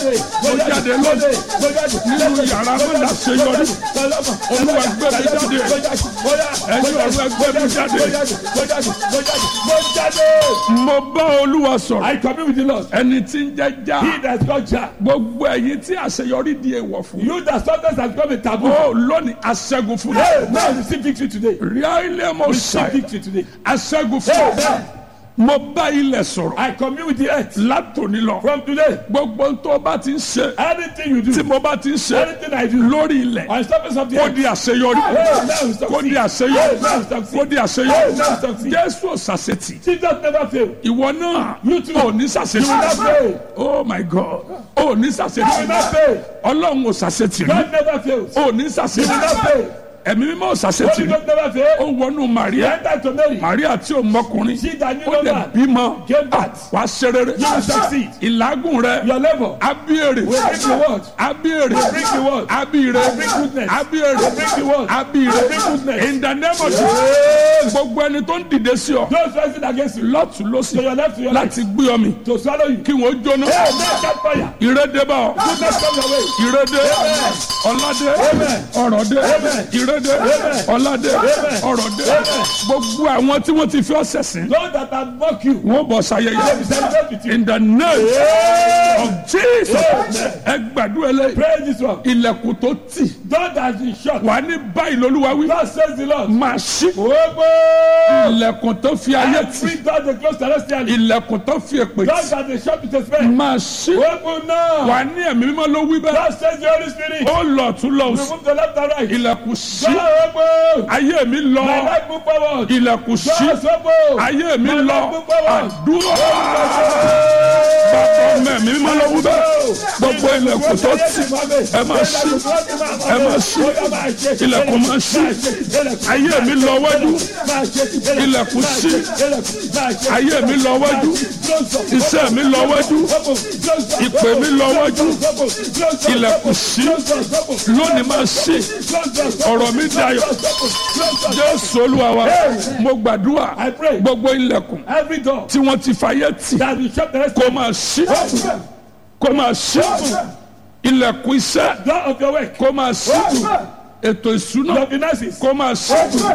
mo jáde lónìí nínú yàrá mo là ṣe yọrí olúwa gbé mi jáde ẹ̀yin ọ̀rọ̀ ẹgbẹ́ mi jáde mo bá olúwa sọ̀rọ̀ I commune with the Lord. ẹni tí ń jẹ́ já He that got Jah. gbogbo ẹ̀yin tí àṣeyọrí di èèwọ̀ fún You that sometimes has become a taboo. ó lónìí aṣẹ́gun fún Hey, mi now receive victory today. ríà ilé mo Receive ṣàì victory today. aṣẹ́gun fún mi Amen. mo bá ilẹ̀ sọ̀rọ̀ I commune with the earth. látòní lọ From today, gbogbo tó bá ti ń ṣe anything you tí do, mo bá ti ń ṣe anything I do, lórí ilẹ̀ on surface of the kó earth, di àṣeyọrí Hey, now we kó di succeed. àṣeyọrí Hey, now we succeed. kó di Hey, àṣeyọrí now we succeed. jésù òṣàṣetì Jesus never fail. ìwọ náà You too. ò ní You will ṣàṣetì not fail. oh my god ò ní You will ṣàṣetì not fail. ọlọ́run òṣàṣetì rí God never fails. ò ní You will ṣàṣetì not fail. ẹ̀mí mímọ́ òṣàṣetì Holy rí Ghost never fail. ó wọnú He maria entered to Mary. maria tí ò mọkùnrin She that knew ó no lè man. bímọ Gave birth. wàá ṣe rere You will succeed. ìlágùn rẹ Your labor abíyèrè will bring the word. abíyèrè Will bring the word. abíyèrè Will bring goodness. abíyèrè Will bring the word. abíyèrè Will bring goodness. in the name of Jesus gbogbo ẹni tó ń dìde sí ọ Those rising against you. lọ́tún lọ́sì To your left, to your right. láti gbé ọ mi To swallow you. kí wọ́n jóná Hey, man, catch fire. ìrédé bá ọ Goodness come your way. ìrédé ọ̀làdé Amen. ọ̀rọ̀dé Amen. ìrédé Amen. ọ̀làdé Amen. ọ̀rọ̀dé Amen. gbogbo àwọn tí wọ́n ti fi ọ́ sẹ̀sìn Those that have mocked you. wọ́n bọ̀ They will sayẹyẹ celebrate with you. in the name Hey. of Jesus Amen. ẹ gbàdúrà eléyìí Praise this one. ilẹ̀kùn tó tì God has been shut. wà ní báyìí lolúwa wí God says the Lord. máa ṣí Ogbó. ilẹ̀kùn tó fi ayé tì Every door they close celestially. ilẹ̀kùn tó fi èpè God tì that they shut with a spell. máa ṣí Open now. wà ní ẹ̀mí mímọ́ ló wí bẹ́ẹ̀ God says the Holy Spirit. ó lọ tún lọ sí Remove the left and right. ilẹ̀kùn ṣí God open. ayé mi lọ My life move forward. ilẹ̀kùn ṣí God open. ayé mi My lọ life move forward. àdúrà bàbá ọmọ ẹ̀mí mímọ́ ló wí bẹ́ẹ̀ gbogbo ilẹ̀kùn tó tì ẹ máa ṣí ẹ máa ṣí ilẹ̀kùn máa ṣí ayé mi lọ wájú ilẹ̀kùn ṣí ayé mi lọ wájú iṣẹ́ mi lọ wájú ìpè mi lọ wájú ilẹ̀kùn ṣí lónìí máa ṣí ọ̀rọ̀ mi dayọ̀ jésù olúwa wa mo gbàdúrà I pray. gbogbo ilẹ̀kùn Every door tí wọ́n ti fàyè tì that will shut the rest kó máa ṣí kó máa ṣí ilẹ̀kùn iṣẹ́ door of your work. kó máa ṣí ètò ìṣúná Your finances. kó máa ṣí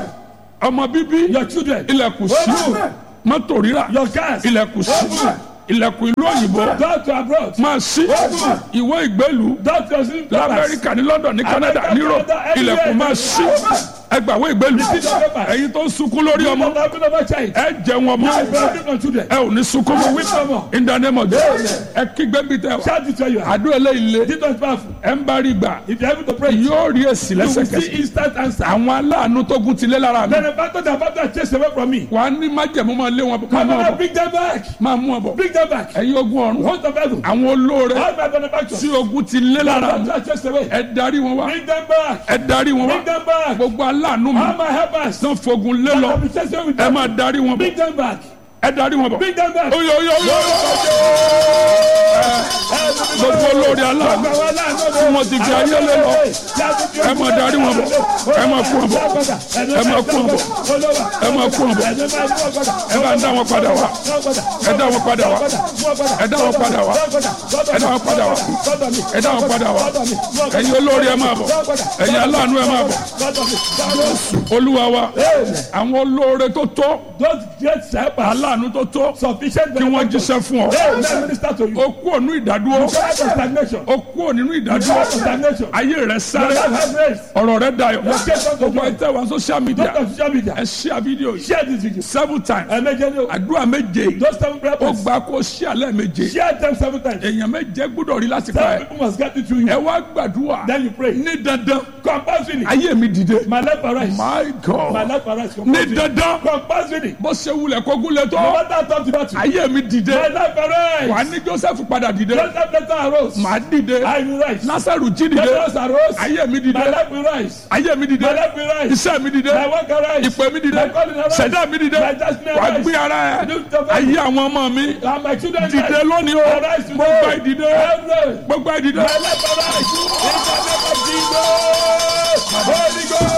ọmọ bíbí Your children. ilẹ̀kùn ṣí mọ́tò rírà Your cars. ilẹ̀kùn ṣí ilẹ̀kùn ìlú òyìnbó Door to abroad. máa ṣí ìwé ìgbélú Door to your sleep quarters. lamẹ́ríkà ní london ní canada ní europe ilẹ̀kùn máa ṣí ẹgbàwé ìgbélú ẹ̀yin tó ń sunkún lórí ọmọ Don't have another child. ẹ jẹ wọn mọ I believe on children. ẹ ò ní sunkún mọ́ Weep no more. in the name of Jesus ẹ kígbe bí tẹ wá Shout it where you are. àdó eléyìí lé This one is powerful. ẹ ń bá rí gbà If you're able to pray, you yóò rí èsì will see lẹ́sẹ̀kẹsẹ̀ instant answer. àwọn aláàánú tó gún ti lé lára mi Then the battle that battle chase away from me. wà á ní májẹ̀mú máa lé wọn máa Come mú on, ọ bọ̀ bring them back. máa mú ọ bọ̀ Bring them back. ẹ̀yin ogun ọ̀run Host of heaven. àwọn olóore All my benefactors. tí ogun ti lé lára mi Battle chase away. ẹ darí wọn wá Bring them back. ẹ darí wọn Bring wá them back. gbogbo aláàánú mi All my helpers. tán fogun lé lọ I'll be chasing with ẹ them. máa darí wọn bọ̀ Bring them back. ẹ darí wọn bọ̀ Bring them back. oyo oyo oyo gbogbo olóore aláàánú tí wọ́n ti fi ayé lé lọ ẹ máa darí wọn bọ̀ ẹ máa kú wọn bọ̀ ẹ máa kú wọn bọ̀ ẹ máa kú wọn bọ̀ ẹ bá ń dá wọn padà wá ẹ dá wọn padà wá ẹ dá wọn padà wá ẹ dá wọn padà wá ẹ dá wọn padà wá ẹ̀yin olóore ẹ máa bọ̀ ẹ̀yin aláàánú ẹ máa bọ̀ olúwa wa àwọn olóore tó tó Those great helpers, aláàánú tó tó sufficient kí wọ́n jíṣẹ́ fún ọ Hey, let me minister to you. ó kú ònú ìdádúró Tired of stagnation. ó kú ònínú ìdádúró Tired of stagnation. ayé rẹ Your sáré life has raised. ọ̀rọ̀ rẹ dayọ̀ case unto gbogbo joy. ẹ̀ tẹ́ wá social media Don't on social media. ẹ share video yìí Share this video. seven times Ẹ̀mẹ́jẹ àdúrà méje yìí Those seven prayer ó points. gba kó share lẹ́ẹ̀méje Share them seven times. èèyàn méje gbọ́dọ̀ rí láti pa Seven ẹ̀ people must get it through ẹ you. wá gbàdúrà Then you pray. ní dandan Compulsory. ayé mi dìde My life arise. my My god life arise. ní Compulsory. dandan Compulsory. bó ṣe wulẹ̀ kógun lè No tó matter how tough the battle. ayé mi dìde My life wà arise. ní joseph padà dìde Joseph later arose. màá dìde I will rise. nasaru jí dìde Lazarus arose. ayé mi dìde My life will rise. ayé mi dìde My life will rise. iṣẹ́ mi dìde My work arise. ìpè mi dìde My calling arise. ṣẹ̀dá mi dìde My destiny wà arise. gbé ara ẹ̀ Lift up ayé àwọn ọmọ mi And my children dìde rise. lónìí o Arise today. gbogbo ìdìde Arise. gbogbo ìdìde My life arise. In the name of Jesus. Holy Ghost. ọmọ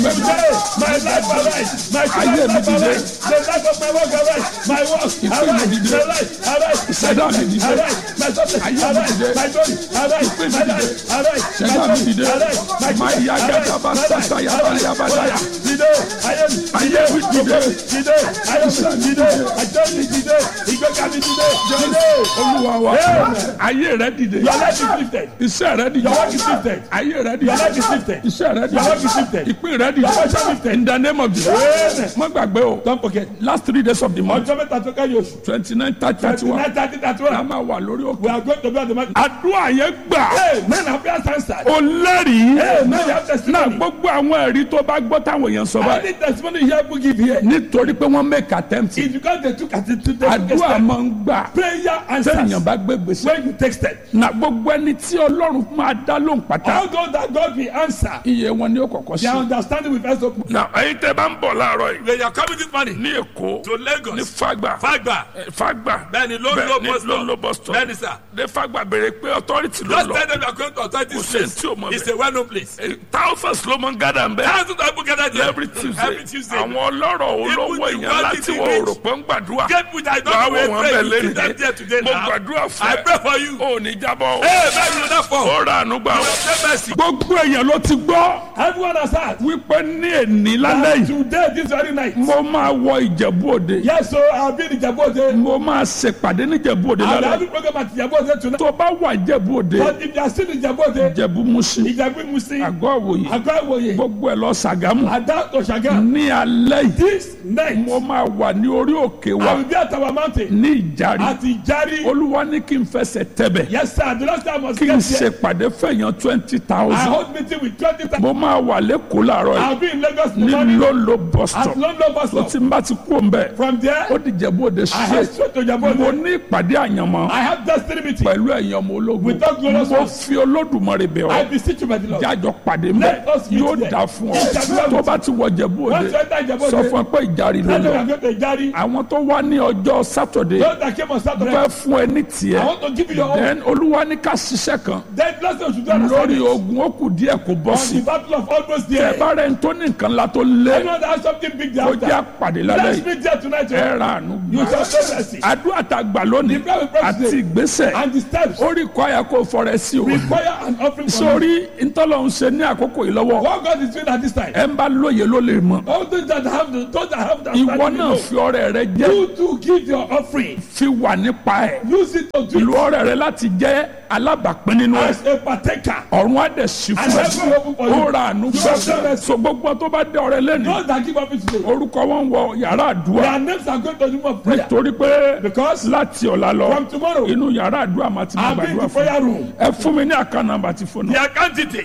mẹ́mi. Today, my life arise. My Ayé children's mi life dìde. arise. The life of my work arise. My work Ìpín mi arise. dìde. My life arise. Ìṣẹ̀dá mi dìde. Arise. My success Ayé mi arise. dìde. My glory arise. Ìpín mi My dìde. life arise. My Ìṣẹ̀dá mi glory dìde. arise. My Máa children yá arise. gẹ́gẹ́ bá My sásá life yàrá arise. yàrá yàrá. Dìde. Ayé mi Ayé mi dìde. dìde. Ayé mi dìde. Àjọ mi dìde. Ìgbéga mi dìde. Dìde. Olúwa wa Amen. ayé rẹ dìde Your life is lifted. iṣẹ́ rẹ dìde Your work is lifted. ayé rẹ Your life dìde is lifted. iṣẹ́ rẹ Your work is dìde lifted. ìpín rẹ dìde Your work is lifted. in the name of Jesus Amen. má gbàgbé o Don't forget. last three days of the month Ọjọ́ mẹ́ta tó kẹ́yìn oṣù. twenty nine thirty thirty one Tonight, thirty, thirty a one. máa wà lórí òkè We are going to be at the mountain. àdúrà yẹn gbà Hey, men have prayers answered. ó lẹ́rìí Hey, men have náà testimony. gbogbo àwọn ẹ̀rí tó bá gbọ́ táwọn èèyàn sọ I báyìí need testimony here to give here. nítorí pé wọ́n make attempt It's because they took at it to take àdúrà step. máa ń gbà Prayer answers. téèyàn bá gbé gbèsè When you take step. na gbogbo ẹni tí ọlọ́run máa dá lóhùn pátá All those that God will answer. iye wọn ni ó kọ̀kọ́ sí. Their understanding will first open. na ẹyin tẹ bá ń bọ̀ láàárọ̀ yìí. They are coming this morning ní èkó to Lagos. ní fagba Fagba. Eh, fagba Bẹ́ẹ̀ni, ló ń lo Bẹ́ẹ̀ ni, bus stop. ló ń lo bus stop Bẹ́ẹ̀ni, sir. ní fagba béèrè pé authority ló Just lọ tell them you are going to authority Kò sẹ́ni tí ò mọ̀ place. It's bẹ́ẹ̀. a well-known place. Eh, thousands ló máa ń gádà ń bẹ́ẹ̀ Thousands of people gather there every tuesday Every Tuesday. àwọn ọlọ́rọ̀ olówó Even the èèyàn láti wealthy wọ rich. òrò pé ń gbàdúrà Get people that wàá don't wọ know wọn pray. bẹ́ẹ̀ You see them there today lẹ́nu mo now. gbàdúrà fún I ẹ pray for you. ò ní jábọ̀ o Hey, man, you not fall. ó ra àánú gbà o Say mercy. gbogbo èèyàn ló ti gbọ́ Everyone has heard. wípé ní èní lálẹ́ yìí Today, this very night. mo máa wọ ìjẹ̀bú òde Yes, so I'll be in Ijabode. mo máa ṣèpàdé ní ìjẹ̀bú òde I'll be lálẹ́ having program at Ijabode tonight. tó bá wà ìjẹ̀bú òde But if you are still in Ijabode, ìjẹ̀bú musin Ijabu Musi, àgọ́ àwòye Agba Iwoye, gbogbo ẹ̀ lọ Ṣàgámù Ada to Shagam. ní alẹ́ yìí This night, mo máa wà ní orí òkè wa I will be at our mountain. ní ìjàre At Ijari. olúwa ní kí n fẹsẹ̀ tẹ̀bẹ̀ Yes, sir. The last time I was kí n get here, ṣèpàdé fẹ̀yàn twenty I thousand hold meeting with 20 times. mo máa wà lẹ́kọ̀ọ́ làárọ̀ yìí I'll be in Lagos ní tomorrow lólo bus at stop London bus tó stop. ti ń bá ti kú òun bẹ́ẹ̀ From there, ó di ìjẹ̀bú òde I head straight straight to mo Ijabode. ní ìpàdé àyànmọ́ I have destiny meeting. pẹ̀lú ẹ̀yin ọmọ ológun Without glorious mo ones. fi olódùmarè bẹ̀ I ọ́ beseech you by the Lord. jájọ pàdé mbẹ Let us meet yóò there. dà fún ọ Yes, tó bá ti wọ Ìjẹ̀bú Once Òde you enter Ijabode, sọ fún ẹ pé ìjàre ló tell them lọ I'm going to Ijari. àwọn tó wá ní ọjọ́ sátọ̀dé Those that came on Saturday, fẹ́ fún ẹ ní I tiẹ̀ want to give you your own. then olúwa ní ká ṣiṣẹ́ kan Then last time we should do an lórí assignment ogun ó kù díẹ̀ kó bọ́ on sí the battle of almost ẹ there. bá rẹ̀ ń tó ní nǹkan la tó lé Anyone that has something big there kó jẹ́ after, àpàdé lálẹ́ let's yìí meet there tonight. ẹ oh. ra àánú You gbà shall show mercy. àdúrà tá a gbà lónìí The prayer we pray àti today ìgbésẹ̀ and the steps ó rí kọ́ àyà kó fọrẹ sí o require an offering from you. sórí ntọ́lọ́ ń ṣe ní àkókò yìí lọ́wọ́ What God is doing at this time. ẹ ń bá lóye ló lè mọ̀ All those that have the, those that have the ìwọ understanding náà know. fi ọrẹ rẹ jẹ́ You to give your offering. fi wà nípa ẹ̀ Use it to ìlú do ọrẹ rẹ láti jẹ́ alábàápín nínú ẹ̀ as a partaker. ọ̀run á dẹ̀ sí And fún heaven open for ẹ you. ó ra àánú You have done gbà it. so gbogbo tó bá dé ọrẹ lẹ́nu Those that give offering today, orúkọ wọn wọ yàrá àdúrà their names are going to the room of prayer. torí pé Because láti ọ̀la lọ from tomorrow, inú yàrá àdúrà máa ti máa I'll be in gbàdúrà the fún prayer room. ẹ fún mi ní àká nàmbà tí fóònù The account detail.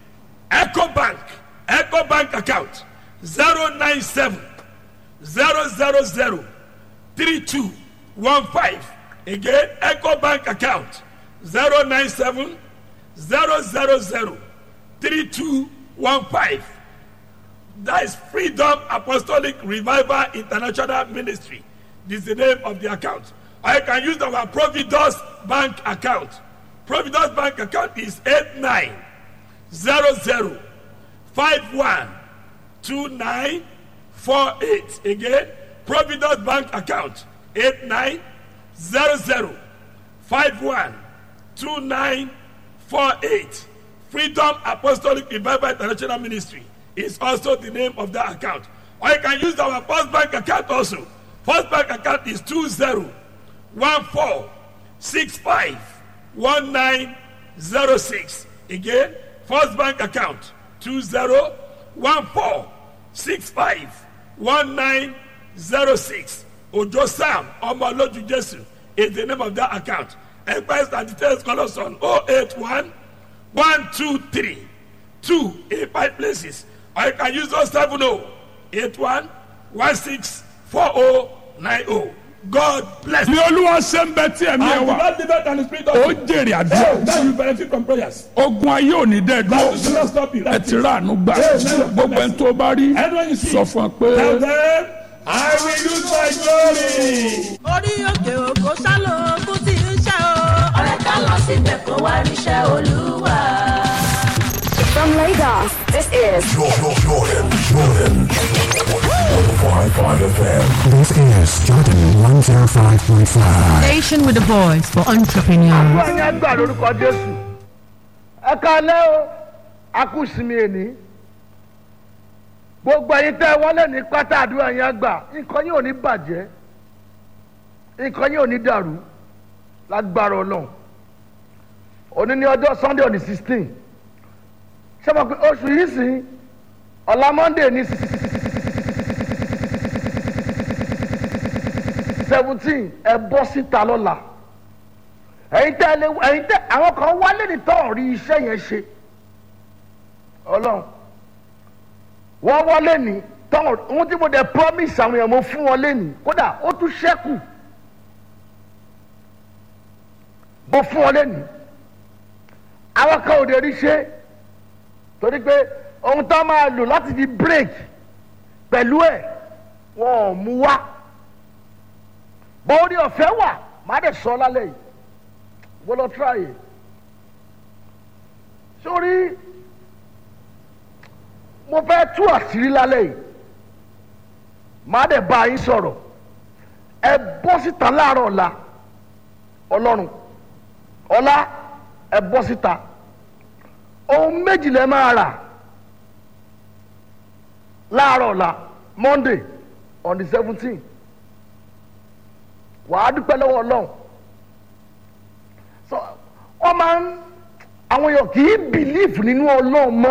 Echo Bank. Echo Bank account. 097 000 3215. Again, Echo Bank account. 097 000 3215. That is Freedom Apostolic Revival International Ministry. This is the name of the account. Or you can use our Providence Bank account. Providence Bank account is 8900512948. Again, Providence Bank account 8900512948. Freedom Apostolic Revival International Ministry is also the name of that account. Or you can use our First Bank account also. First Bank account is 2014651906. Again, First Bank account 2014651906. Ojo Sam Omoloju Jesu is the name of that account. Enquiries and details call us on 081 one two three two in five places or you can use those seven oh eight one one six four oh nine oh god bless bí you. olúwa ṣe ń bẹ tí ẹ̀mí ẹ And the wà Lord delivered and the spirit ó of jèrè Hey, àdúrà now you benefit from prayers. ogun ayé ò ní dẹ́ That will dúró not stop you. ẹ That's ti it. rà àánú gbà gbogbo ẹni tó bá rí Anyone you see, sọ fún ọ pé. tell them, I will use my glory. orí òkè òkò sálọ ogun tí ń ṣe o. ọ̀rẹ́ ká lọ síbẹ̀ kó wá ríṣẹ́ olúwa. From Lagos, This is Jordan, Jordan, Jordan. 105.5 FM. This is Jordan 105.5. Station with a voice for entrepreneurs. àdúrà yẹn gbà lórúkọ jésù ẹ kalẹ́ o akúsìmí èní gbogbo ẹyin tẹ́ wọlé ní pátá àdúrà yẹn gbà nǹkan yìí ò ní bàjẹ́ nǹkan yìí ò ní dàrú lágbára ọlọ́run òní ní ọjọ́ sunday on the sixteen ṣé mo pe oṣù yìí sìn ọ̀la monday ní seventeen ẹ bọ́ síta lọ́la ẹ̀yin tẹ́ ẹ lé ẹ̀yin tẹ́ àwọn kan wálé ní tọ́ rí iṣẹ́ yẹn ṣe ọlọ́run wọ́n wọlé ní tọ́ ohun tí mo dẹ̀ promise àwọn èèyàn mo fún wọn lẹ́nu kódà ó tún ṣẹ́kù mo fún wọn lẹ́nu àwọn kan ò dé rí ṣe torí pé ohun tó máa lò láti fi break pẹ̀lú ẹ̀ wọn ò mú wá bọ́ọ̀rì ọ̀fẹ́ wà má dẹ̀ sọ lálẹ́ yìí wọ́n lọ tíráyè sórí mo fẹ́ tú àṣírí lálẹ́ yìí má dẹ̀ bá yín sọ̀rọ̀ ẹ bọ́ síta láàárọ̀ ọ̀la ọlọ́run ọ̀la ẹ bọ́ síta ohun méjì lẹ máa rà láàárọ̀ ọ̀la monday on the seventeen wàá dúpẹ́ lọ́wọ́ ọlọ́run so wọ́n máa ń àwọn èèyàn kì í bìlíìfù nínú ọlọ́run mọ́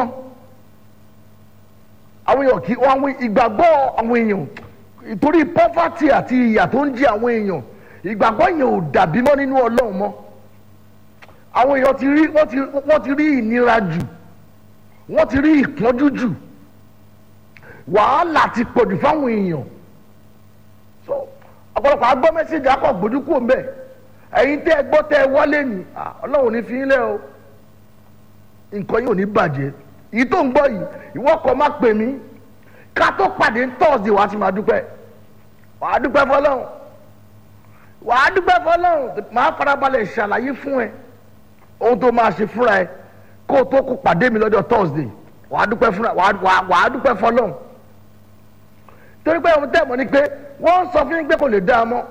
àwọn èèyàn kì í wọ́n àwọn ìgbàgbọ́ àwọn èèyàn ìtorí pọ́fàtì àti ìyà tó ń jẹ àwọn èèyàn ìgbàgbọ́ yẹn ò dàbí mọ́ nínú ọlọ́run mọ́ àwọn èèyàn ti rí wọ́n ti wọ́n ti rí ìnira jù wọ́n ti rí ìpọ́njú jù wàhálà ti pọ̀jù fáwọn èèyàn so ọ̀pọ̀lọpọ̀ agbọ́ mẹ́sẹ̀gì akọ̀ gbójú kúrò ń bẹ̀ ẹ̀yin tẹ́ ẹ gbọ́ tẹ́ ẹ wọlé ni ah, ọlọ́run ò ní fi yín lẹ́ o nǹkan yìí ò ní bàjẹ́ yìí tó ń gbọ́ yìí ìwọ kọ́ má pè mí ká tó pàdé tọ́sídẹ̀ wàá ti máa dúpẹ́ wàá dúpẹ́ fọlọ́run wàá dúpẹ́ fọlọ́run máa farabalẹ̀ ṣàlàyé fún ẹ ohun tó máa ṣe fúnra ẹ kó o tó kó pàdé mi lọ́jọ́ tọ́sídẹ̀ wàá dúpẹ́ fúnra wàá wàá- wàá dúpẹ́ fọlọ́run torí pé ohun tẹ́ mọ̀ ni pé wọ́n sọ fún yín pé kò lè dá a mọ́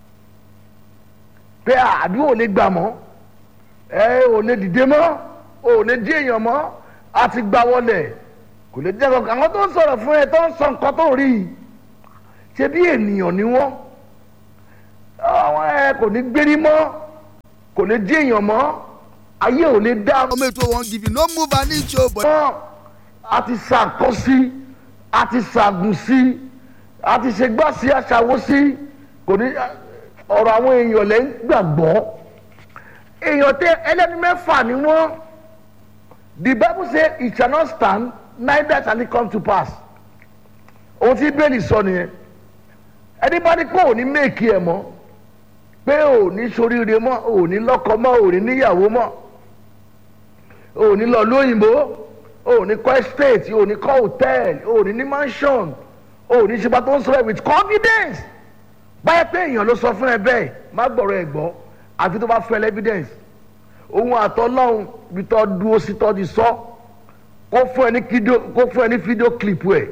pé àdúrà ò lè gbà mọ́ ẹ ò lè dìde mọ́ ò lè dí èèyàn mọ́ a ti gbà wọlé kò lè jẹ́ kankan àwọn tó ń sọ̀rọ̀ fún ẹ tó ń sọ nǹkan tó rí i ṣe bí ènìyàn ni wọ́n àwọn ẹ kò ní gbérí mọ́ kò lè dí èèyàn mọ́ ayé ò lè dá ọmọ ètò wọn give you no move an inch o but. mọ́ a ti ṣàkọ́ sí a ti ṣàgùn sí a ti ṣe gbá sí aṣàwó sí kò ní ọ̀rọ̀ àwọn èèyàn lẹ́ ń gbàgbọ́ èèyàn tẹ ẹlẹ́ni mẹ́fà ni wọ́n the bible say it shall not stand neither shall it come to pass ohun tí bẹ́ẹ̀lì sọ nìyẹn ẹni bá ní pé òní méèkì ẹ̀ mọ́ pé òní soríire mọ́ òní lọ́kọ mọ́ òní níyàwó mọ́ òní lọ lóyìnbó òní kọ́ estate òní kọ́ hotel òní ní mansion òní ṣe bá tó ń sọ with confidence báyẹ̀ pé èèyàn ló sọ fún ẹ bẹ́ẹ̀ má gbọ̀rọ̀ ẹ̀ gbọ́ àfi tó bá fẹ́ lẹ́ evidence ohun àtọ́lọ́hún ibi tó dúró sí tó ti sọ kó fún ẹ ní fídíò kó fún ẹ ní fídíò clip ẹ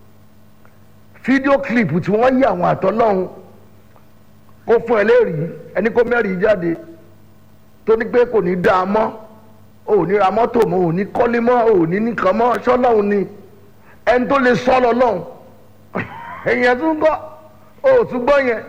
fídíò clip tí wọ́n yí àwọn àtọ́lọ́hún kó fún ẹ lẹ́rìí ẹni kó mẹ́rìí jáde tó ní pé kò ní dáa mọ́ ò ní ra mọ́tò mọ́ ò ní kọ́lé mọ́ ò ní nìkan mọ́ sọ́lọ́hún ni ẹni tó lè sọ́ lọ lọ́hún èèyàn tún gbọ́ ò tún gbọ́ yẹn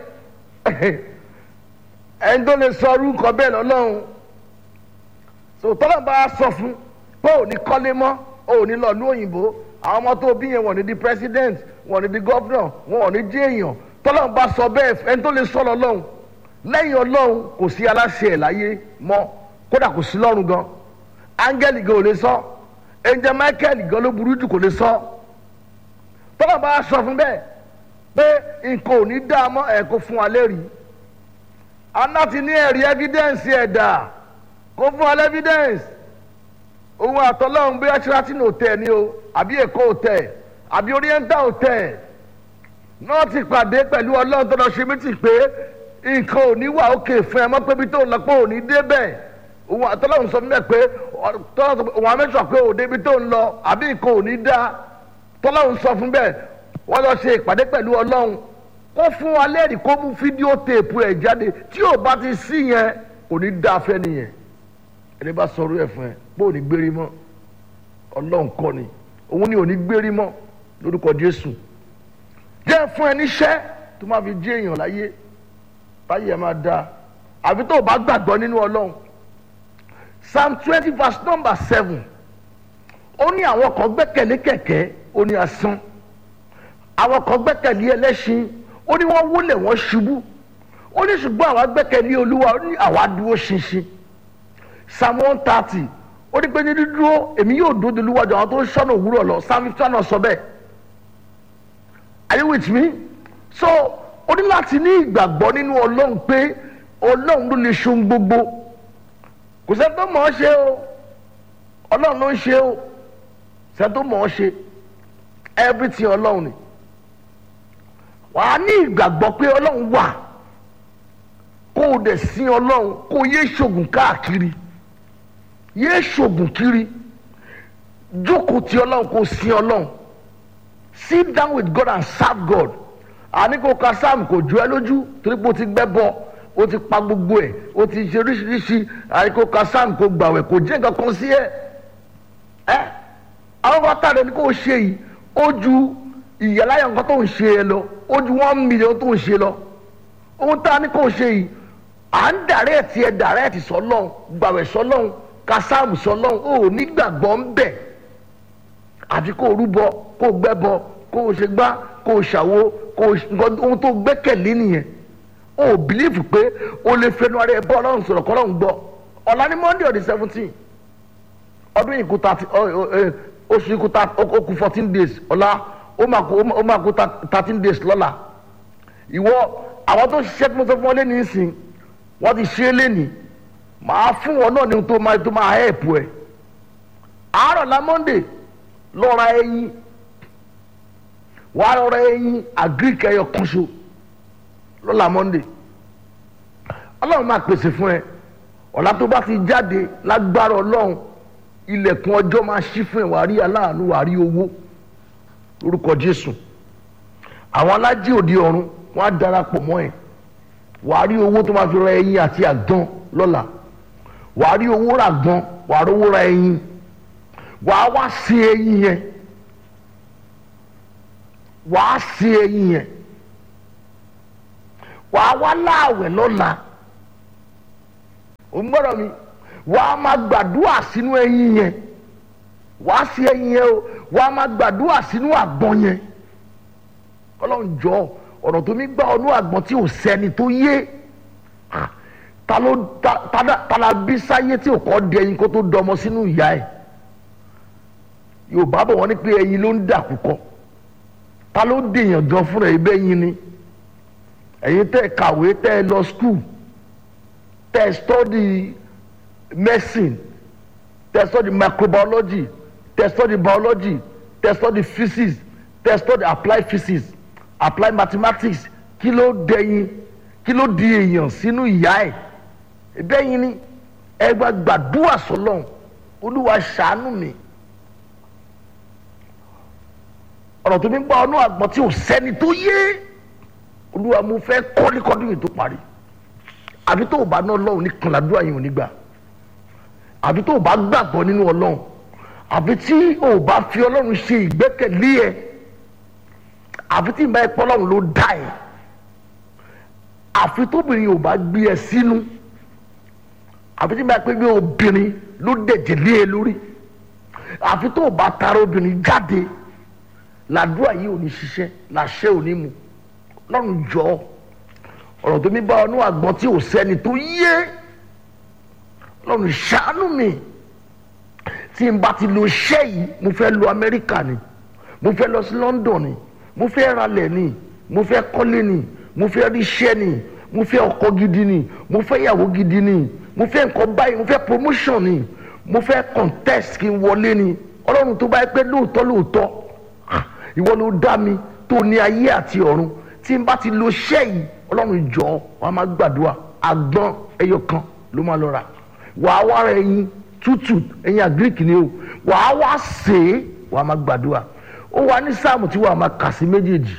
ẹni tó lè sọ orúkọ bẹ́ẹ̀ lọ́lọ́hún so tọ́lá bá a sọ fún pé ò ní kọ́lé mọ́ ò ní lọ ní òyìnbó àwọn ọmọ tó bí yẹn wọ́n ní di president wọ́n ní di governor wọ́n ní di èèyàn tọ́lá bá sọ bẹ́ẹ̀ ẹni tó lè sọ lọ́lọ́hún lẹ́yìn ọlọ́hún kò sí aláṣẹ ẹ̀ láyé mọ́ kódà kò sí lọ́run gan áńgẹ́lì gan ò lè sọ ẹnjẹ michael gan ló burú jù kò lè sọ tọ́lá bá a sọ fún bẹ́ẹ̀ pé nǹkan ò ní dá a mọ́ ẹ̀ kó fún wa lẹ́rìí aná ti ní ẹ̀rí evidence ẹ̀dá kó fún wa lẹ́vidẹ́ǹsì òun àtọ́lọ́hún bí ashratin hotel ni o àbí èkó hotel àbí oriental hotel náà ti pàdé pẹ̀lú ọlọ́run tó lọ ṣe mítì pé nǹkan ò ní wà òkè fún ẹ mọ́ pé bí tó lọ pé ò ní débẹ̀ òun àtọ́lọ́hún sọ fún mi pé tọ́lá sọ pé òun amẹ́sọ̀ pé òde ibi tó ń lọ àbí nǹkan ò ní dá tọ́lá òun sọ fún bẹ́ẹ̀ wọ́n lọ ṣe ìpàdé pẹ̀lú ọlọ́run kó fún wa lẹ́rìí kó mú fídíò téèpù ẹ̀ jáde tí ò bá ti sí yẹn kò ní dá afẹ́ nìyẹn ẹni bá sọ orí ẹ̀ fún ẹ bó ò ní gbérí mọ́ ọlọ́run kọ́ ni òun ni ò ní gbérí mọ́ lórúkọ jésù jẹ́ fún ẹ níṣẹ́ tó máa fi jí èèyàn láyé báyìí ẹ máa da àfi tó o bá gbàgbọ́ nínú ọlọ́run psalm twenty verse number seven ó ní àwọn kan gbẹ́kẹ̀lé kẹ̀kẹ́ ó ní asán àwọn kan gbẹ́kẹ̀lé ẹlẹ́ṣin ó ní wọ́n wólẹ̀ wọ́n ṣubú ó ní ṣùgbọ́n àwa gbẹ́kẹ̀lé olúwa ó ní àwa dúró ṣinṣin psalm one thirty ó ní pé ní dídúró èmi yóò dúró de olúwa jọ àwọn tó ń ṣọ́nà òwúrọ̀ lọ psalm fifty one náà sọ bẹ́ẹ̀ are you with me so ó ní láti ní ìgbàgbọ́ nínú ọlọ́run pé ọlọ́run ló lè ṣohun gbogbo kò sẹ́ni tó mọ̀ ọ́ ṣe o ọlọ́run ló ń ṣe o sẹ́ni tó mọ̀ ọ́ ṣe everything ọlọ́run ni wàá ní ìgbàgbọ́ pé ọlọ́run wà kó o dẹ̀ sin ọlọ́run kó o yé ṣògùn káàkiri yé ṣògùn kiri jókòó ti ọlọ́run kó o sin ọlọ́run sit down with God and serve God àní kò ka sam kò ju ẹ lójú torí pé o ti gbẹ́ bọ́ o ti pa gbogbo ẹ̀ o ti ṣe oríṣiríṣi àní kò ka sam kò gbàwẹ̀ kò jẹ́ nǹkan kan sí ẹ ẹ àwọn kan tàdé ni kò ṣe yìí ó ju ìyàláyà nǹkan tó ń ṣe ẹ lọ ó ju one million tó ń ṣe lọ ohun tá a ní kò ṣe yìí à ń dàrẹ́ẹ̀tì ẹ dàrẹ́ẹ̀tì sọlọ́n gbàwẹ̀ sọlọ́n ka sam sọlọ́n ó nígbàgbọ́ ń bẹ̀ àfi kó o rúbọ kó o gbẹ́bọ kó o ṣe gbá kó o ṣàwo kó o nǹkan ohun tó gbẹ́kẹ̀lé nìyẹn o ò bìlífù pé o lè fẹnu ara ẹ bọ́ ọlọ́run sọ̀rọ̀ kọ́ ọlọ́run gbọ́ ọ̀la ní monday on the seventeen ọdún yìí kú thirty oṣù yìí kú ó kú fourteen days ọ̀la ó máa kú ó máa kú thirteen days lọ́la ìwọ àwọn tó ṣiṣẹ́ tí mo sọ fún ọ lẹ́nu ìsìn wọ́n ti ṣe é lẹ́nu màá fún wọn náà ní tó máa tó máa help ẹ àárọ̀ la monday lọ́ra ẹyin wàá lọ́ra ẹyin agric ẹyọ kan ṣo lọ́la monday ọlọ́run máa pèsè fún ẹ ọ̀la tó bá ti jáde lágbára ọlọ́run ilẹ̀kùn ọjọ́ máa ṣí fún ẹ wàá rí aláàánú wàá rí owó lórúkọ jésù àwọn alájí òde ọ̀run wọ́n á darapọ̀ mọ́ ẹ wàá rí owó tó máa fi ra ẹyin àti àgbọn lọ́la wàá rí owó ra àgbọn wàá rí owó ra ẹyin wàá wá sí ẹyin yẹn wàá sí ẹyin yẹn wàá wá láàwẹ̀ lọ́la ò ń gbọ́dọ̀ mi wàá máa gbàdúrà sínú ẹyin yẹn wàá sí ẹyin yẹn o wàá máa gbàdúrà sínú àgbọn yẹn ọlọ́run jọ ọ̀nà tó mi gbà ọdún àgbọn tí ò sẹ́ni tó yé ta ló ta la bí sáyé tí ò kọ́ di ẹyin kó tó dọmọ sínú ìyá ẹ̀ yorùbá bọ̀ wọ́n ní pé ẹyin ló ń dà púpọ̀ ta ló dèèyàn gan fúnra ẹ bẹ́ẹ̀ yín ni ẹ̀yin tẹ́ ẹ kàwé tẹ́ ẹ lọ skul tẹ́ ẹ study medicine tẹ́ ẹ study microbiology tẹ́ ẹ study biology tẹ́ ẹ study physics tẹ́ ẹ study applied physics applied mathematics kí ló dẹ̀yìn kí ló di èèyàn sínú ìyá ẹ̀ bẹ́ẹ̀ yín ni ẹ gba gbàdúrà sọlọ́n olúwa ṣàánú mi. ọ̀rọ̀ tó ní gbọ́ ọ́nú àgbọ̀n tí ò sẹ́ni tó yé olúwa mo fẹ́ kọ́lékọ́dún yìí tó parí àbí tó o bá ná ọlọ́run ní kànládúrà yìí ò ní gbà àbí tó o bá gbàgbọ́ nínú ọlọ́run àbí tí o bá fi ọlọ́run ṣe ìgbẹ́kẹ̀lé ẹ àfi tí ìbá ẹ̀pọ̀ ọlọ́run ló dá ẹ àfi tóbìnrin ò bá gbé ẹ sínú àfi tí ìbá ẹ̀pọ̀ gbé obìnrin ló dẹ̀jẹ̀ lé ẹ lórí àfi tó o bá tara obìnrin jáde làdúrà yìí ò ní ṣiṣẹ́ làṣẹ ò ní mu lọ́run jọ ọ̀rọ̀ tó mi bá ọnú àgbọn tí ò sẹ́ni tó yé lọ́run ṣàánú mi tí n bá ti lo iṣẹ́ yìí mo fẹ́ lọ Amẹ́ríkà ni mo fẹ́ lọ sí London ni mo fẹ́ ralẹ̀ ni mo fẹ́ kọ́lé ni mo fẹ́ ríṣẹ́ ni mo fẹ́ ọkọ gidi ni mo fẹ́ ìyàwó gidi ni mo fẹ́ nǹkan báyìí mo fẹ́ promotion ni mo fẹ́ contest kí n wọlé ni ọlọ́run tó bá yẹ pé lóòótọ́ lóòótọ́ ìwọ ló dá mi tó ní ayé àti ọ̀run tí n bá ti lo iṣẹ́ yìí ọlọ́run jọ wàá máa gbàdúrà àgbọn ẹyọ kan ló máa lọ rà wàá wá ra ẹyin tútù ẹ̀yin àgíríkì ni o wàá wá sè é wàá máa gbàdúrà ó wà ní sáàmù tí wàá máa kà sí méjèèjì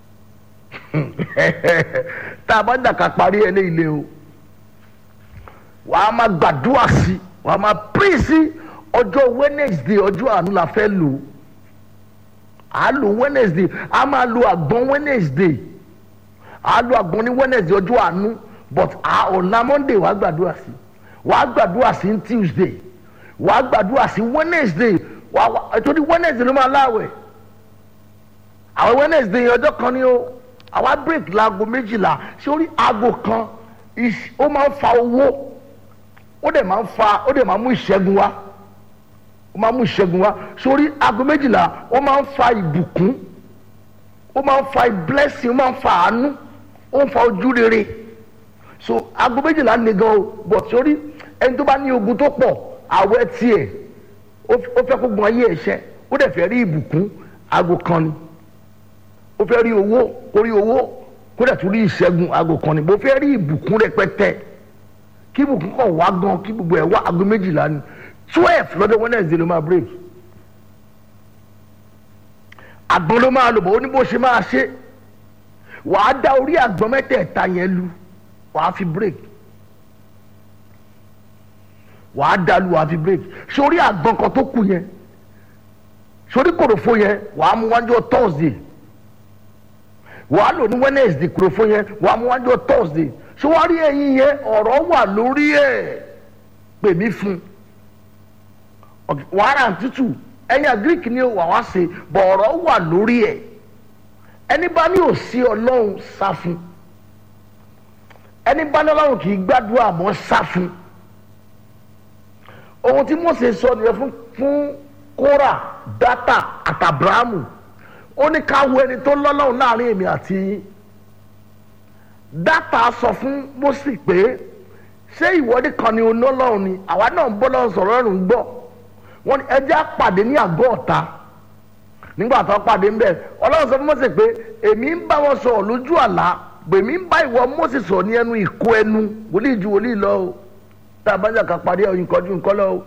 tá a bá dàka parí ẹ lé ilé o wàá máa gbàdúrà sí wàá máa pín sí ọjọ́ wednesday ọjọ́ àánú la fẹ́ lò á lò wednesday a máa lo àgbọn wednesday a lo àgbọn ní wednesday ọjọ́ àánú but ọ̀la monday wàá gbàdúrà sí wàá gbàdúrà sí tuesday wàá gbàdúrà sí wednesday wàá torí wednesday ló máa láwẹ̀ àwọn wednesday ọjọ́ kan ni ó àwa break laago méjìlá sórí aago kan ó máa ń fa owó ó dẹ̀ máa ń fa ó dẹ̀ máa ń mú ìṣẹ́gun wá ó máa ń mú ìṣẹ́gun wá sórí aago méjìlá ó máa ń fa ìbùkún ó máa ń fa blessing ó máa ń fa àánú ó ń fa ojú rere so aago méjìlá ni gan o but sórí ẹni tó bá ní ogun tó pọ̀ àwẹ̀ tiẹ̀ ó fẹ́ kó gun ayé ẹ̀ṣẹ́ ó dẹ̀ fẹ́ rí ìbùkún aago kan ni ó fẹ́ rí owó kó rí owó kó dẹ̀ tún rí ìṣẹ́gun aago kan ni bó fẹ́ rí ìbùkún rẹpẹtẹ kí ìbùkún kàn wá gan kí gbogbo ẹ̀ wá aago méjìlá ni twelve lọ́dọ̀ wednesday ló máa break àgbọn ló máa lò bọ̀ ó ní bó ṣe máa ṣe wàá dá orí àgbọn mẹ́tẹ̀ẹ̀ta yẹn lu wàá fi break wàá dá lu wàá fi break sórí àgbọn kan tó kù yẹn sórí kòròfo yẹn wàá mú wájú thursday wàá lò ní wednesday kòròfo yẹn wàá mú wájú thursday ṣé wàá rí ẹyin yẹn ọ̀rọ̀ wà lórí ẹ̀ pè mí fún wàhálà tútù ẹyin greek ni wà wá ṣe bọ̀ ọ̀rọ̀ wà lórí ẹ̀ ẹni bá ní òsì ọlọ́run sá fún ẹni bá ní ọlọ́run kì í gbàdúrà mọ́ sá fún ohun tí mose sọ nìyẹn fún fún kóra dátà àtàbráàmù ó ní ká wo ẹni tó lọ́lọ́run láàrin èmi àti yín dátà sọ fún mose pé ṣé ìwọ́de kan ni onólọ́run ni àwa náà ń bọ́ lọ́run sọ̀rọ̀ ọ̀run gbọ́ wọ́n ní ẹjẹ́ àpàdé ní àgọ́ ọ̀tá nígbà tó pàdé ń bẹ̀ ọlọ́run sọ fún mose pé èmi ń bá wọn sọ̀rọ̀ lójú àlá èmi ń bá ìwọ mose sọ̀rọ̀ ní ẹnu ìkó ẹnu wòlíì ju wòlíì lọ o tá a bá jà ká parí ẹ̀ nǹkan ju nǹkan lọ o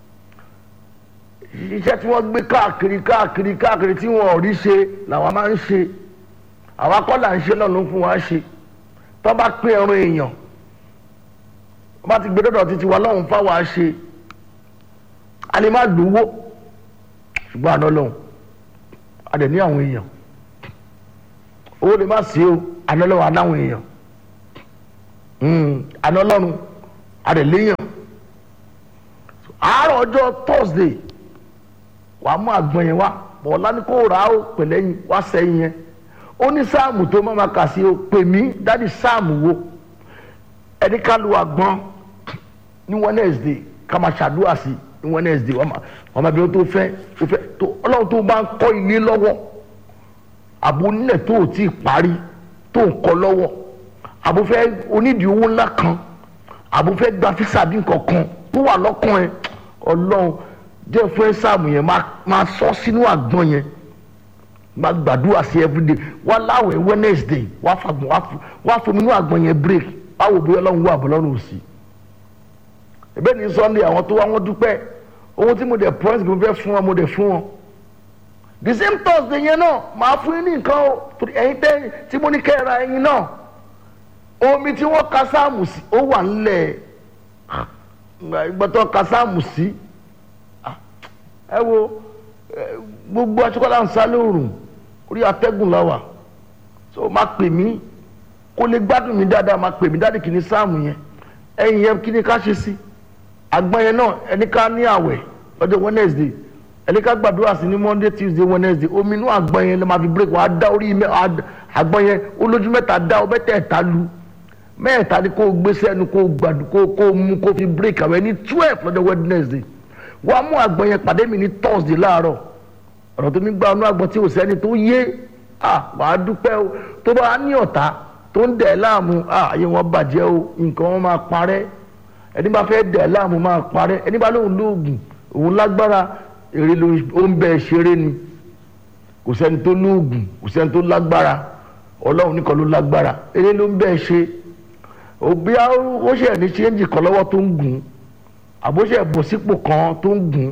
iṣẹ́ tí wọ́n gbé káàkiri káàkiri káàkiri tí wọ́n ò rí ṣe làwọn máa ń ṣe àwa kọ́ là ń ṣe náà ló ń fún wa ṣe tó bá pín ẹran èèyàn wọ́n bá ti gbé dọ́dọ̀ títí wa lọ́hùn fáwa ṣe a lè má lówó ṣùgbọ́n àná lọ́hùn a dẹ̀ ní àwọn èèyàn owó lè má sí o àná lọ́hùn anáwọn èèyàn àná lọ́run a dẹ̀ léèyàn àárọ̀ ọjọ́ thursday wà á mú àgbọn yẹn wá bọ̀ọ̀lá ní kó rà á ó pẹ̀lẹ́yìn wá sẹ́yìn yẹn ó ní sáàmù tó má ma kà sí o pè mí dádì sáàmù wo ẹni ká lu àgbọn ní wednesday ká máa ṣàdúrà sí ní wednesday wọ́n máa bí wọ́n tó fẹ́ tó fẹ́ tó ọlọ́run tó bá ń kọ́ ilé lọ́wọ́ àbò onílẹ̀ tó ò tí ì parí tó ń kọ́ lọ́wọ́ àbò fẹ́ onídìí owó ńlá kan àbò fẹ́ gba físà bí nǹkan kan tó wà lọ́kàn ẹ̀ ọlọ́run jẹ́ fún ẹ sáàmù yẹn máa sọ sínú àgbọn yẹn máa gbàdúrà sí everyday wá láwẹ̀ wednesday wá fagbọn wá fún mi ní àgbọn yẹn break báwo bóyá ọlọ́run wà bọ́ lọ́rùn sí ẹ̀bẹ̀ ní sunday àwọn tó wá wọ́n dúpẹ́ ohun tí mo dẹ̀ promise mo fẹ́ fún wọn mo dẹ̀ fún wọn the same thursday yẹn náà màá fún yín ní nǹkan o ẹ̀yin tẹ́ tí mo ní kẹ́ ẹ ra ẹyin náà omi tí wọ́n ka sáàmù sí ó wà ńlẹ̀ ìgbọ́tọ̀ ka sáàmù sí ẹ wo gbogbo aṣọ́kọ́lá ń sálẹ̀ òrùn orí atẹ́gùn la wà so máa pè mí kó lè gbádùn mi dáadáa máa pè mí dáadé kìíní sáàmù yẹn ẹ̀yìn yẹn kí ni ká ṣe sí àgbọn yẹn náà ẹni ká ní àwẹ̀ lọ́jọ́ wednesday ẹni ká gbàdúrà sí ní monday tuesday wednesday omi inú àgbọn yẹn ló máa fi break wàá dá orí àgbọn yẹn olójú mẹ́ta dá ọ mẹ́tẹ̀ẹ̀ta lu mẹ́ẹ̀ta ni kó gbé sẹ́nu kó gbàdú kó kó mú kó fi break àwẹ̀ ní twelve lọ́jọ́ wednesday wàá mú àgbọn yẹn pàdé mi ní thursday láàárọ̀ ọ̀rọ̀ tó mi gba ọ̀nà àgbọn tí ò sẹ́ni tó yé à wàá dúpẹ́ o tó bá ní ọ̀tá tó ń dẹ̀ láàmú à ayé wọn bàjẹ́ o nǹkan wọn máa parẹ́ ẹni bá fẹ́ dẹ̀ láàmú máa parẹ́ ẹni bá lóun lóògùn òun lágbára èrè ló ń bẹ ṣeré ni kò sẹ́ni tó lóògùn kò sẹ́ni tó lágbára ọlọ́run nìkan ló lágbára èrè ló ń bẹ ṣe òbí ó ṣe ní ṣéǹjì kan lọ́wọ́ tó ń gùn àbóṣe bọ̀ sípò kan tó ń gùn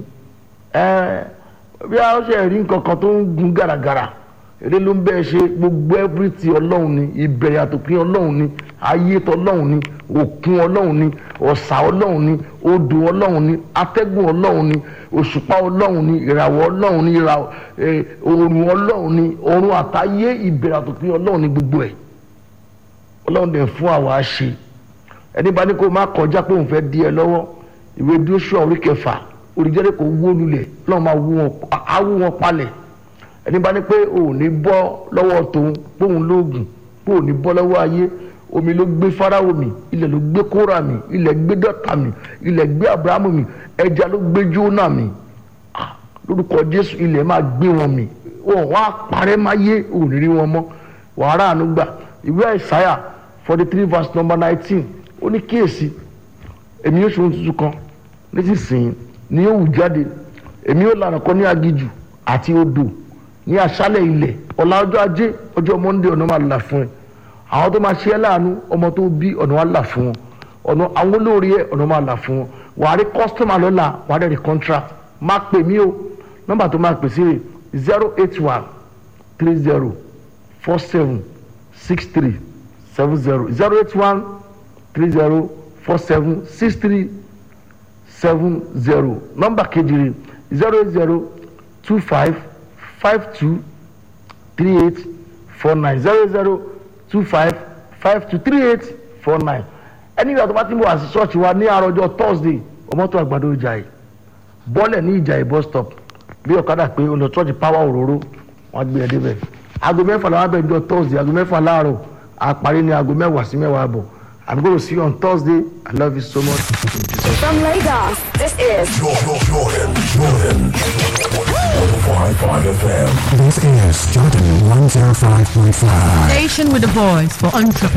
ẹ́ bí a ṣe rí nǹkan kan tó ń gun gàràgàrà eré ló ń bẹ́ẹ̀ ṣe gbogbo everything ọlọ́run ni ìbẹ̀rẹ̀ àtòpin ọlọ́run ni ayé tọlọ́run ni òkun ọlọ́run ni ọ̀sà ọlọ́run ni odò ọlọ́run ni atẹ́gùn ọlọ́run ni òṣùpá ọlọ́run ni ìràwọ̀ ọlọ́run ni ìràwọ̀ eh, òòrùn ọlọ́run ni ọ̀run àtayé ìbẹ̀rẹ̀ àtòpin ọlọ́run ni gbogbo ẹ̀ ọlọ́run dẹ̀ fún àwa ṣe ẹni bá ní kó má kọjá pé òun fẹ́ di ẹ lọ́wọ́ ìwé Jóṣúà orí kẹfà olùjẹ́rẹ́ kò wó lulẹ̀ lọ́wọ́ máa wú wọn á wú wọn palẹ̀ ẹni bá ní pé òun ní bọ́ lọ́wọ́ tòun póun lóògùn póun ní bọ́ lọ́wọ́ ayé omi ló gbé Fáráò mì ilẹ̀ ló gbé Kórà mì ilẹ̀ gbé Dọ́tà mì ilẹ̀ gbé Abrahamu mì ẹja ló gbé Jónà mì Ah, lórúkọ Jésù ilẹ̀ máa gbé wọn mì wọn wá parẹ́ máa yé òun ní rí wọn mọ́ wàhálà àánú gbà ìwé Àìsáyà forty three verse number nineteen ó ní kíyèsí èmi yóò ṣe ohun tuntun kan nísinsìnyí ni yóò wù jáde èmi yóò lànà kan ní agijù àti odò ní aṣálẹ̀ ilẹ̀ ọ̀la ọjọ́ ajé ọjọ́ monde ọ̀nà máa là fún ẹ àwọn tó máa ṣe ẹ́ láàánú ọmọ tó bí ọ̀nà wa là fún wọn ọ̀nà àwọn olórí ẹ̀ ọ̀nà máa là fún wọn wà á rí kọ́sítọ́mà lọ́la wà á dẹ̀ rí contract má pè mí o nọ́mbà tó máa pè sí rè zero eight one three zero four seven six three seven zero zero eight one three zero four seven six three seven zero nọ́mbà kejì rè zero eight zero two five five two three eight four nine zero zero two five five two three eight four nine ẹni ìgbà tó bá ti ń bọ̀ wá sí ṣọ́ọ̀ṣì wa ní àròjọ thursday ọmọọtò àgbàdo ìjàyè bọ́lẹ̀ ní ìjàyè bus stop bí ọ̀kadà pé olùdó ṣọ́ọ̀ṣì power òróró wọ́n gbé ẹ débẹ̀ aago mẹ́fà làwọn abẹ́ ìjọ thursday aago mẹ́fà láàárọ̀ àparí ní aago mẹ́wàá sí mẹ́wàá àbọ̀ i'm going to see you on thursday i love you so much. From Lagos, this is Jordan, Jordan, Jordan. 105.5 FM. This is Jordan 105.5. Station with a voice for entrepreneurs.